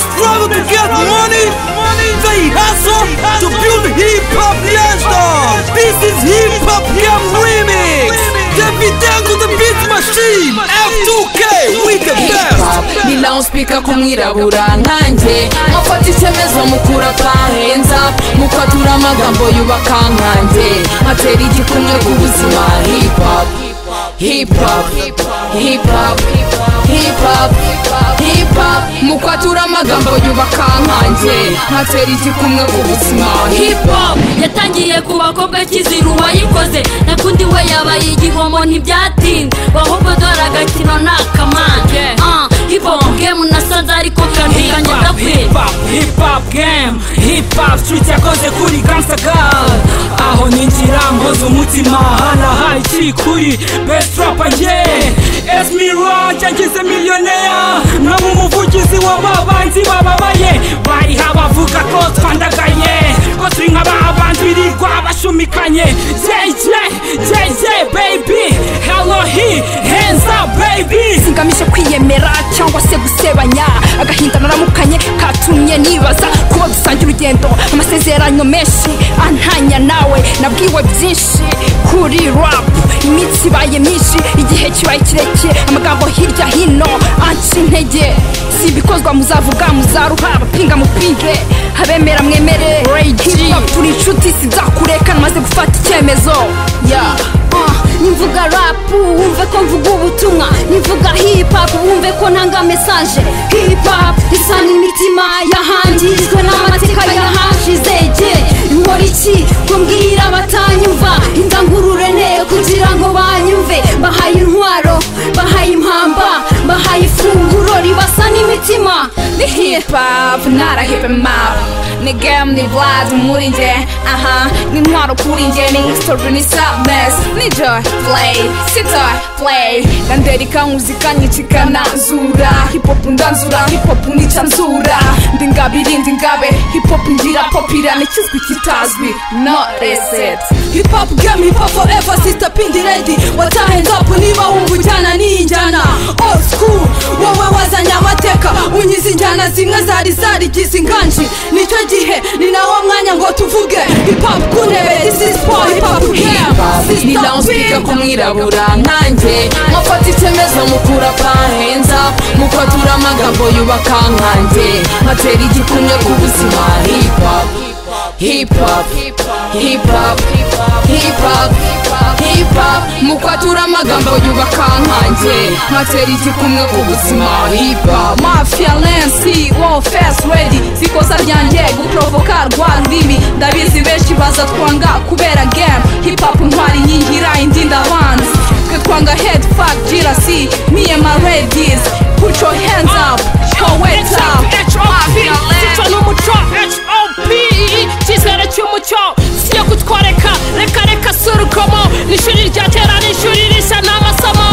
struggle to get money. They hustle to build hip hop legendary. This is hip hop game remix. David Dango the beat machine. F2K with the best. ni nawe usipika kumwirabura nkanjye mufata icyemezo mukura akankenza mukatura amagambo yubaka nkanjye atera igikumwe ku buzima hip hop hip hop hip hop hip hop hip hop mukwatura amagambo yubaka nkanjye atera igikumwe ku buzima hip hop yatangiye ku bakobwa kiziru wayikoze nakundi we yabaye igihomo ntibyatinda ahubwo dore agakino ni akamanje Ah, hip hop game nasanze ariko kandi kanjye ndakwiye hip hop hip hop game hip hop street yakoze kuri gangsta girl aho ninjira mpoza umutima hanahaye ikiri kuri best rapper nge esmira ngize miliyonera naba umuvugizi wa babanzi bababaye bariho abavuga ko twandagaye ko turi nk'ababanzi birirwa bashumikanye jj jj baby hello he hands up baby ngamije kwiyemera cyangwa se gusebanya agahinda naramukanye katumye nibaza kuba dusangiye urugendo amasezerano menshi antanya nawe nabwiwe byinshi kuri rap iminsi ibaye myinshi igihe kibaye kirekire amagambo hirya hino anca intege si ibikozwa muzavuga muzaruha abapinga mupinge abemera mwemere hip hop turi inshuti sizakureka namaze gufata icyemezo yeah. nimvuga rapu wumve ko mvuga ubutumwa nimvuga hipapu wumve ko ntanga mesaje hipapu isa n'imitima yahangijwe n'amateka yahashize ge nkora iki ngo mbwira abatanyumva indangurure ne kugira ngo banyumve bahaye intwaro bahaye impamba bahaye ifunguro ribasa n'imitima ni hip hop not a hip hop ni game ni vibe muri nge aha ni intwaro kuri nge ni history ni sadness ni joy play si joy play ndandereka muzika nyikikananzura hip hop ndanzura hip hop nica nzura ndi ngabiri ndi ngabe hip hop ngira popira nikizwi kitazwi no is it hip hop game hip hop forever sister pindi lady what a hands up niba wumva ujyana n'iyi njyana old school wowe wazanye amateka unyize injyana zimwe zari zarigize inganji nicyo gihe ni nawo mwanya ngo tuvuge hip hop ku ntebe this is for hip hop game ni sister nawe usipika pindi kumwirabura nkanjye mufata icyemezo mukura akankenza mukatura amagambo yubaka nkanjye atera igikumwe ku buzima hip hop hip hop hip hop hip hop hip hop mukwatura amagambo yubaka nkanjye atera igikumwe ku buzima hip hop mafia lensi wo fes redi sikosa ryanjye guprovoka rwa rurimi ndabizi benshi baza twanga kubera game hip hop ntwari nyingira indi ndabanza twe twanga head fuck girasi me and my ladies put your hands up your weight up mafia cyo ni lensi umuco HOPE icyizere cy'umuco si iyo kutworeka reka reka sura ukomo ni ishuri rya kera ni ishuri rishya ni amasomo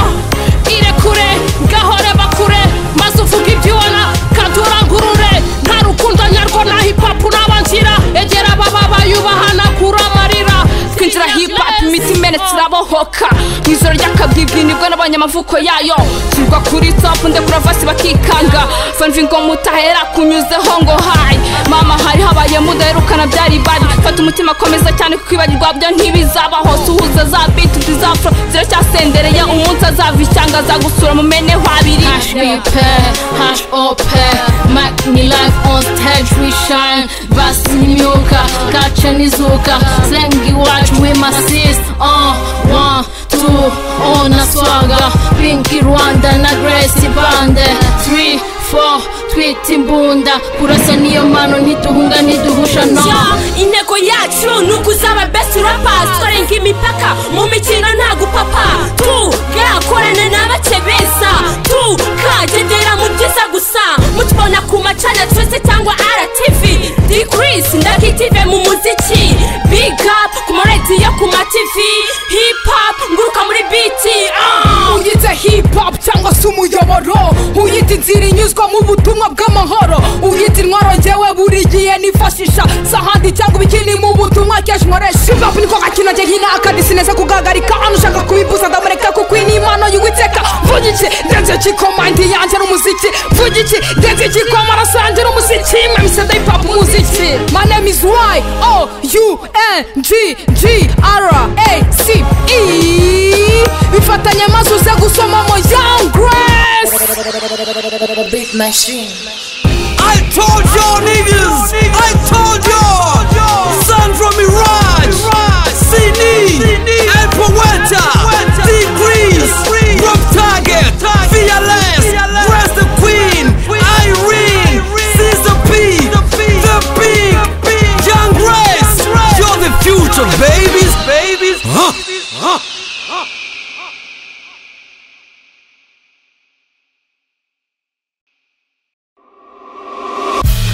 irekure ngahore bakure maze uvuge ibyo ubona kandi urangurure nta rukundo nyarwo na hipapu n'abangira egera baba bayubahana kuri amarira twinjira hip hop imiti imenetse irabohoka mu ijoro ry'akabwibwi nibwo nabonye amavuko yayo nshyirwa kuri top ndekura vasi bakikanga fanvi ngo mutahera kunyuzeho ngo hayi mama hari habaye mudaherukana byari bari fata umutima komeza cyane kuko ibagirwa byo ntibizabaho suhuza za biti tuzafuro ziracyasendereye umunsi azava ishyanga azagusura mumeneho abiri Hash we pair, hash or pair Mac me life on stage we shine Basi nyuka, kacha nizuka Slengi watch we my sis Uh, one, two, on a swaga Pinky Rwanda na Gracie Bande Three, four, twita imbunda Kurasa niyo mano ntituhunga ntiduhusha no intego yacu ni ukuzaba best rappers twarenga imipaka mu mikino nta gupapa tugakorane n'abake beza tukagendera mu byiza gusa mutubona ku macana twese cyangwa rtv decrease ndakitive mu muziki big up ku maradiyo ku matv hip hop nguruka muri biti ah. uyite hip hop cyangwa se umuyoboro uyita inzira inyuzwa mu butumwa bw'amahoro uyita intwaro ngewe buri gihe nifashisha sahandi cyangwa ibikini mu butumwa umwaka iyo ajimoresha hip hop niko gakinogeye nk'inaka disineze kugagarika hano ushaka kubibuza ndamureka kuko iyi ni impano y'uwiteka mvuga iki denze kiko mandi yanjye n'umuziki mvuga iki denze kiko amaraso yanjye n'umuziki mwemise da hip hop umuziki my name is y o u n g g r a c e bifatanye maze uze gusomamo young grace I told y'all niggas, I told y'all, son from Mirage, CD, Apple Weta, Degrees, Rob Target, Fearless, Grace the Queen, Irene, Sister P, The Big, Young Grace, you're the future babies, babies.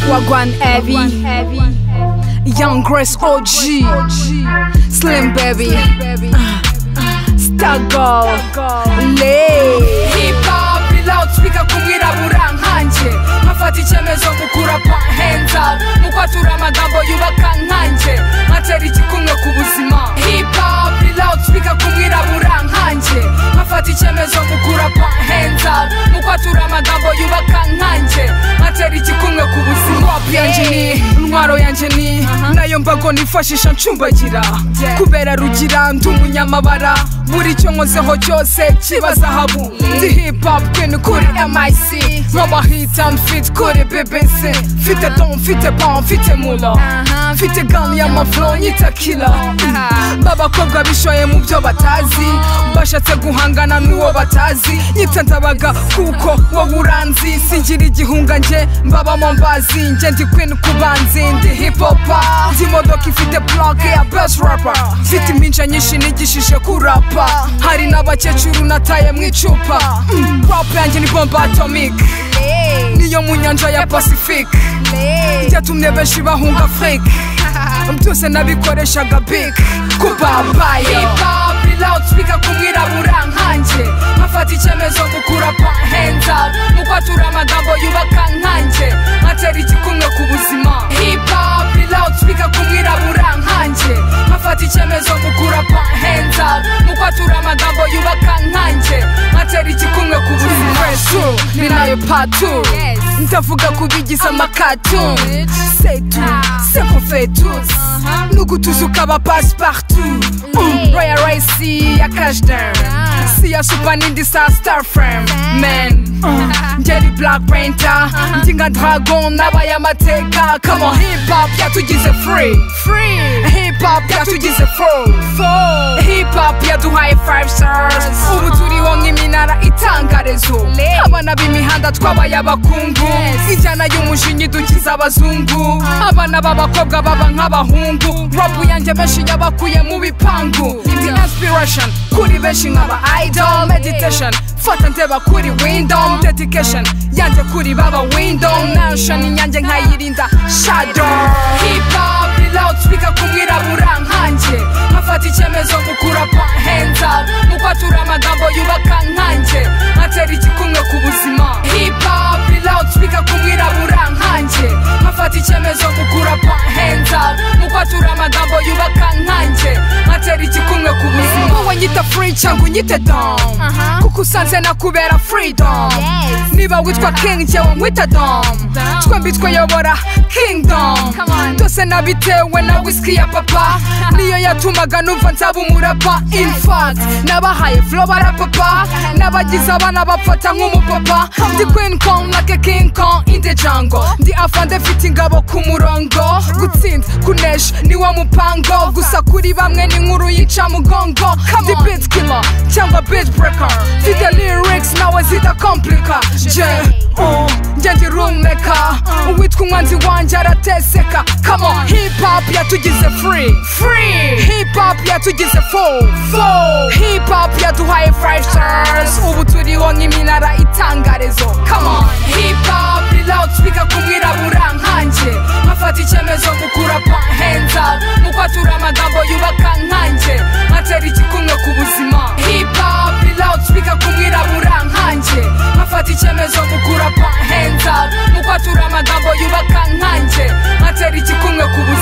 wagwan evi young grace og slim baby star girl lay hip hop ni loudspeaker kumwirabura nkanjye nkafata icyemezo mukura pa hands up mukwatura amagambo yubaka nkanjye nkatera igikumwe ku buzima hip hop ni loudspeaker kumwirabura nkanjye nkafata icyemezo mukura pa hands up mukwatura amagambo yubaka nkanjye nkatera igikumwe ku buzima hop yanjye ni intwaro yanjye ni nayo mbago nifashisha ncumbagira kubera rugira ndi umunyamabara buri cyo nkozeho cyose kiba zahabu ndi hip hop queen kuri mic nk'amahita mfite kuri bbc mfite don mfite pan mfite mula mfite gani y'amafuro nyita kila b'abakobwa bishoye mu byo batazi bashatse guhangana n'uwo batazi nyita ndabaga kuko wowe uranzi singira igihunga njye mbabamo mbazi njye ndi queen kubanzi ndi hip hopa ndi imodoka ifite plaque ya best rapper mfite impinja nyinshi nigishije kurapa hari n'abakecuru nataye mu icupa Mm, rap yanjye ni bomba atomic niyo mu nyanja ya pacifique byatumye benshi bahunga afurike byose nabikoreshaga big kubabaye loudspeaker kumwirabura nkanjye nkafata icyemezo mukura pa hands up mukwatura amagambo yubaka nkanjye nkatera igikumwe ku buzima hip hop ni loudspeaker kumwirabura nkanjye nkafata icyemezo mukura pa hands up mukwatura amagambo yubaka nkanjye nkatera igikumwe ku buzima ni nayo patu ndavuga kubigize amakatu setu sekofetus nugutuza ukaba pasipartout roya rayisi ya kashidan si ya supa n'indi sa star frame men ngeri black penta ndi nka dragon n'abaye amateka kamo hip hop yatugize free hip hop yatugize four hip hop yaduhaye five stars ubu turiho nk'iminara itangarezo abana b'imihanda twabaye abakungu injyana y'umujinya idukiza abazungu abana b'abakobwa baba nk'abahungu rapu yanjye benshi yabakuye mu bipangu ndi inspiration kuri benshi nk'aba idol meditation fata ndeba kuri windom dedication yanjye kuri baba windom nanshoni yanjye nkayirinda shadow hip hop ni loudspeaker kumwirabura nkanjye nkafata icyemezo mukura pa hands up mukwatura amagambo yubaka nkanjye nkatera igikumwe ku buzima hip hop ni loudspeaker kumwirabura nkanjye nkafata icyemezo mukura pa hands up mukwatura amagambo yubaka nkanjye nkatera igikumwe ku buzima wowe nyita free cyangwa unyite dom kuko usanze nakubera freedom niba witwa king jyewe nkwita dom twembi twiyobora kingdom byose nabitewe na whisky ya papa niyo yatumaga numva nzaba umurapa in fact nabahaye flow barapapa n'abagize abana bafata nk'umupapa ndi queen kong na ke king kong in the jungle ndi afande mfite ingabo ku murongo gutsinda kunesha niwo mupango gusa kuri bamwe ni nkuru yica mugongo ndi beat killer cyangwa beat breaker mfite lyrics nawe zidakomplika je uh, njye ndi rumeka uwitwa umwanzi wanjye arateseka kamo hip hop yatugize free free hip hop yatugize full full hip hop yaduhaye five stars ubu turiho nk'iminara itangarezo kamo hip hop ni loudspeaker kumwirabura nkanjye nkafata icyemezo mukura pa hands up mukwatura amagambo yubaka nkanjye nkatera igikumwe ku buzima hip hop ni loudspeaker kumwirabura nkanjye nkafata icyemezo mukura pa hands up mukwatura amagambo yubaka nkanjye nkatera igikumwe ku buzima